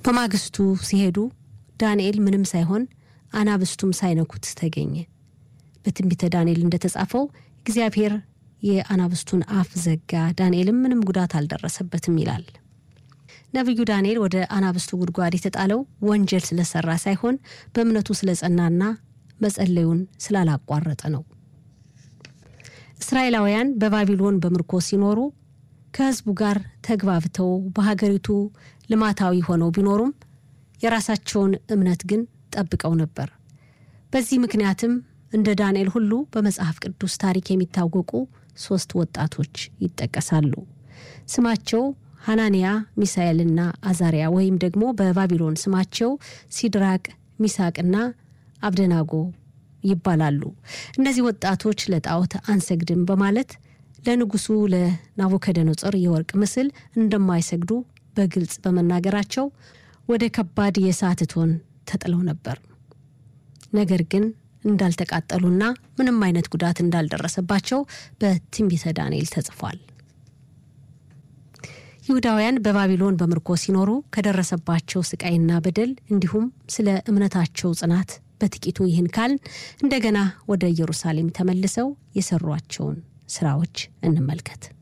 በማግስቱ ሲሄዱ ዳንኤል ምንም ሳይሆን አናብስቱም ሳይነኩት ተገኘ። በትንቢተ ዳንኤል እንደተጻፈው እግዚአብሔር የአናብስቱን አፍ ዘጋ፣ ዳንኤልም ምንም ጉዳት አልደረሰበትም ይላል። ነቢዩ ዳንኤል ወደ አናብስቱ ጉድጓድ የተጣለው ወንጀል ስለሰራ ሳይሆን በእምነቱ ስለጸናና መጸለዩን ስላላቋረጠ ነው። እስራኤላውያን በባቢሎን በምርኮ ሲኖሩ ከሕዝቡ ጋር ተግባብተው በሀገሪቱ ልማታዊ ሆነው ቢኖሩም የራሳቸውን እምነት ግን ጠብቀው ነበር። በዚህ ምክንያትም እንደ ዳንኤል ሁሉ በመጽሐፍ ቅዱስ ታሪክ የሚታወቁ ሶስት ወጣቶች ይጠቀሳሉ። ስማቸው ሐናንያ፣ ሚሳኤልና አዛሪያ ወይም ደግሞ በባቢሎን ስማቸው ሲድራቅ፣ ሚሳቅና አብደናጎ ይባላሉ። እነዚህ ወጣቶች ለጣዖት አንሰግድም በማለት ለንጉሱ ለናቡከደነጾር የወርቅ ምስል እንደማይሰግዱ በግልጽ በመናገራቸው ወደ ከባድ የእሳት እቶን ተጥለው ነበር። ነገር ግን እንዳልተቃጠሉና ምንም አይነት ጉዳት እንዳልደረሰባቸው በትንቢተ ዳንኤል ተጽፏል። ይሁዳውያን በባቢሎን በምርኮ ሲኖሩ ከደረሰባቸው ስቃይና በደል እንዲሁም ስለ እምነታቸው ጽናት በጥቂቱ ይህን ካልን እንደገና ወደ ኢየሩሳሌም ተመልሰው የሰሯቸውን ስራዎች እንመልከት።